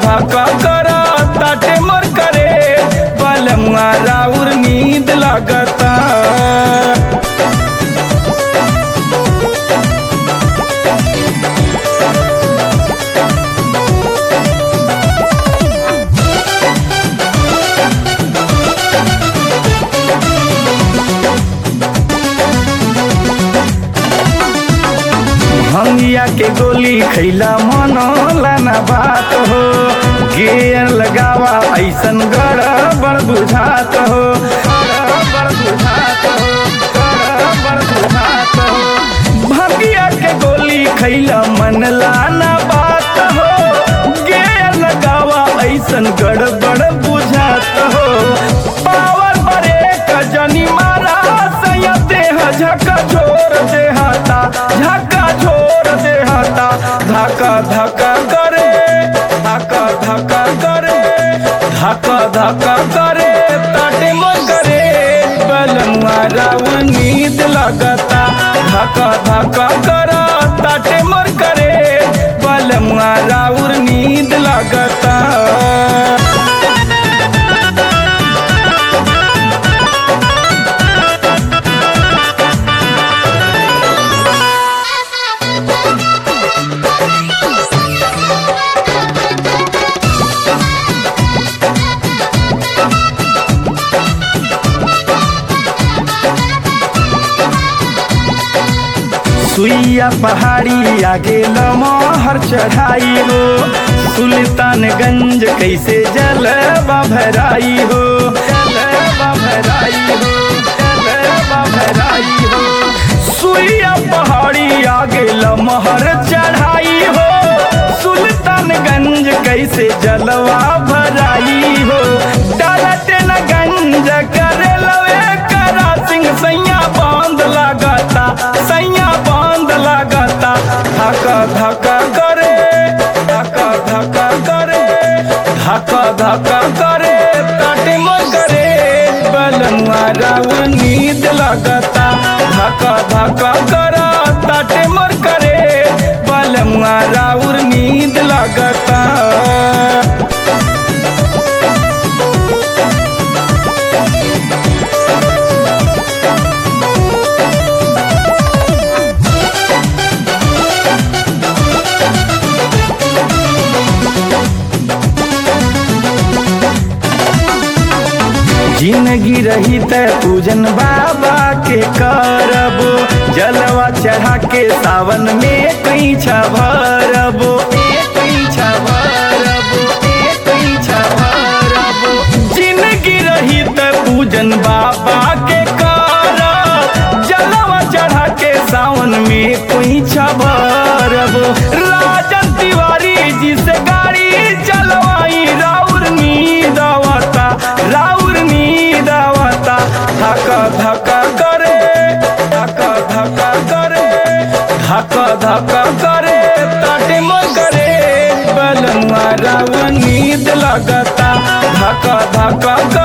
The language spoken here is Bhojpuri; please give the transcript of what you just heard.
धका कर ताटे मोर करे बलमुआ राउर नींद लगता भंगिया के गोली खैला मनोला ना बात हो गेर लगावा ऐसन गड़बड़ बुझात हो गड़बड़ बुझात हो गड़बड़ बुझात हो भंगिया के गोली खैला मनला ना बात हो गेर लगावा ऐसन गड़बड़ बुझात हो पावर ब्रेक जनी मारा सया देह झका छोड़ देहता झका छोड़ देहता धका धका करे धका धका करे धका धका करे ताटे मोर करे बलमुआ राव नींद लगता धका धका कर ताटे मोर करे बलमुआ राउर नींद लगता सुइया पहाड़ी आगे लमहर चढ़ाई हो सुल्तानगंज कैसे जलवा भराई हो जलवा भराई हो जलवा भराई हो सुइया पहाड़ी आगे लमहर चढ़ाई हो सुल्तानगंज कैसे जलवा भराई हो डालते न गंज करे लवे करा सिंह सैया बांध लगाता सैया बांध लगाता धका धका करे धका धका करे धका धका करे ताटे मोर करे बलनुआ राव नींद लगता धका धका कर ताटे मोर करे बलमुआ राउर नींद लगता जिंदगी रही त पूजन बाबा के करबो जलवा चढ़ा के सावन में कहीं छभरबो कहीं छभरबो कहीं छभरबो जिंदगी रही त पूजन बाबा के करब जलवा चढ़ा के सावन में कोई छभरबो राजन तिवारी जी से गाड़ी चलवाई राउर नींद आवता राउर नींद आवता धका धका करे धका धका करे धका धका करे ताटे मोर करे बलनुआ राव नींद लगता धका धका